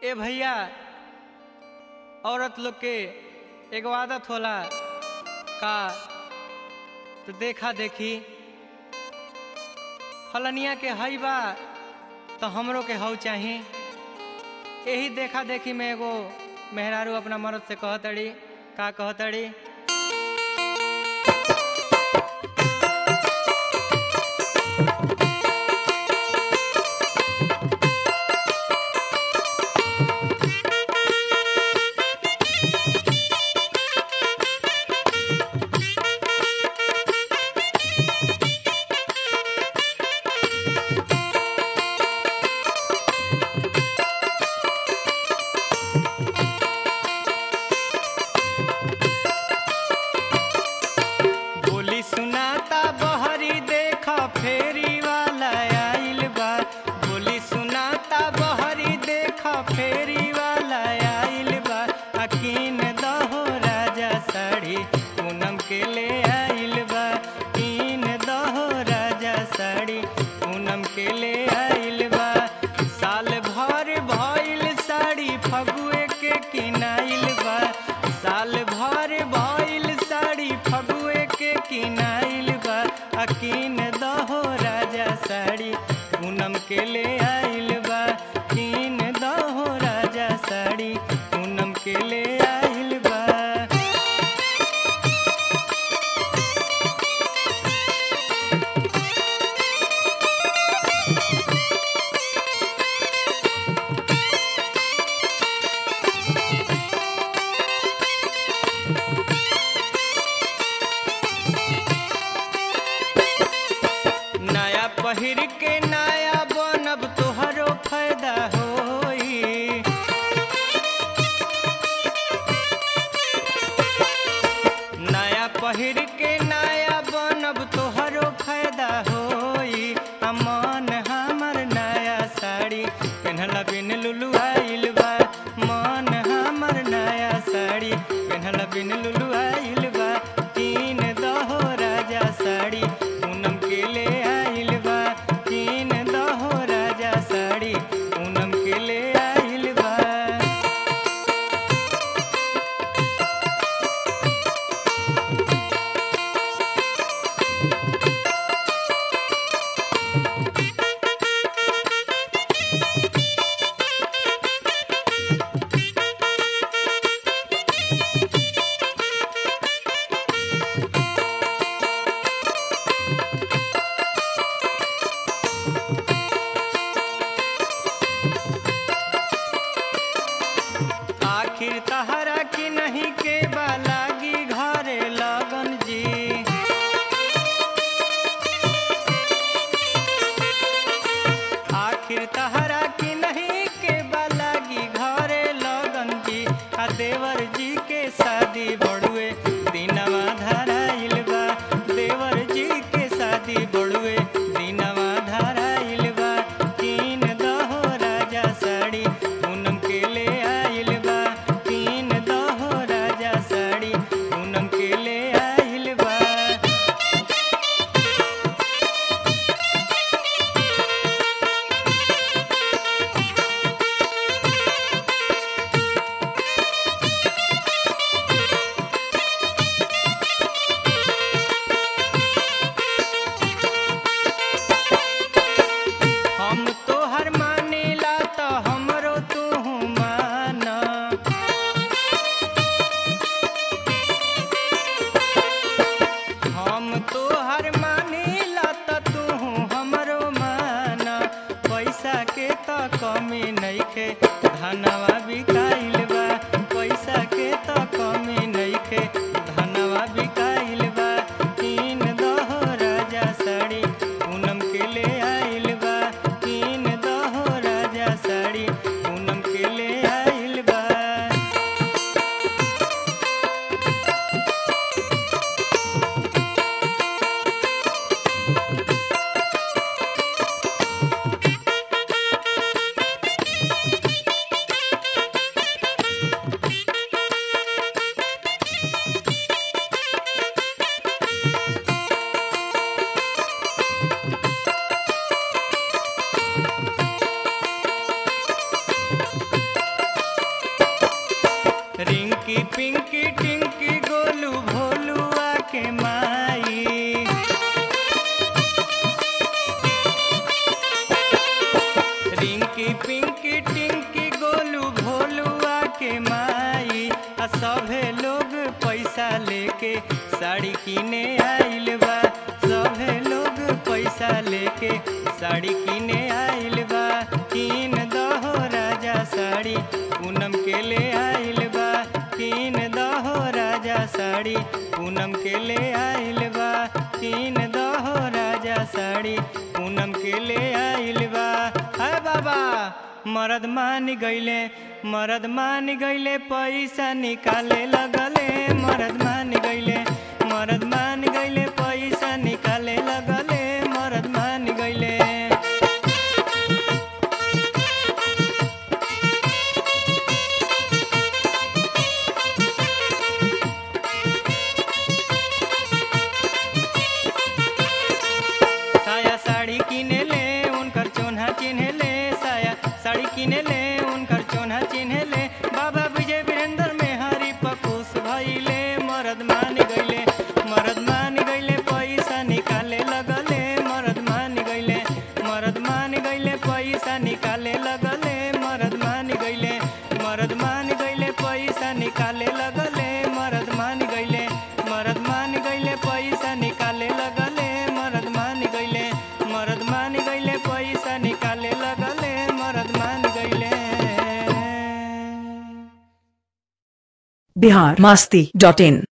ए भैया औरत लोग के एगो आदत होला का तो देखा देखी फलनिया के हई बा तो हमरो के हऊ चाही यही देखा देखी में एगो मेहरारू अपना मर्द से कहतड़ी का कहतड़ी बोली सुनाता बहरी देख फेरी वाला आइल बा बोली सुनाता बहरी देख फेरी वाला आइल बा अकीन दहो राजा साड़ी पूनम के ले आइल बा कीन दहो राजा साड़ी पूनम के ले आइल बा साल भर भइल साड़ी फगुए के किनाइल बा साल भर भइल साड़ी फगुए के किनाइल बा अकीन दहो राजा साड़ी पूनम के ले आइल बा कीन दहो राजा साड़ी पूनम के ले आइल बा नया पहिर के नया बनब तोहरो फायदा होई नया पहिर के नया बनब तोहरो फायदा होई अमन हमर नया साड़ी पेन्हला बिन लुलु आइल बा मन हमर नया साड़ी पेन्हला बिन लुलु आइल बा तीन दहो राजा साड़ी पूनम के ले आइल बा तीन दहो राजा साड़ी पूनम के ले आइल बा लेके साड़ी किने आइल बा सभे लोग पैसा लेके साड़ी किने आइल बा किन दहो राजा साड़ी पूनम के ले आइल बा किन दहो राजा साड़ी पूनम के ले आइल बा किन दहो राजा साड़ी पूनम के ले आइल बा हाय बाबा मरद मान गईले मरद मान गईले पैसा निकाले लगले मरद मान गईले मरद मान गईले पैसा निकाले लगले मरद मान गईले साया साड़ी किने ले उनकर चोन्हा चिन्हे ले साया साड़ी किने ले उनकर चोन्हा चिन्हे ले बाबा विजय वीरेंद्र में हरी पकुस भइले मरद मान गईले मरद मान गईले पैसा निकाले लगले मरद मान गईले मरद मान गईले पैसा निकाले लगले मरद मान गईले मरद मान गईले पैसा निकाले लगले मरद मान गईले मरद मान गईले पैसा निकाले लगले मरद मान गईले मरद मान गईले पैसा निकाले लगले मरद मान गईले बिहार मास्ती डॉट इन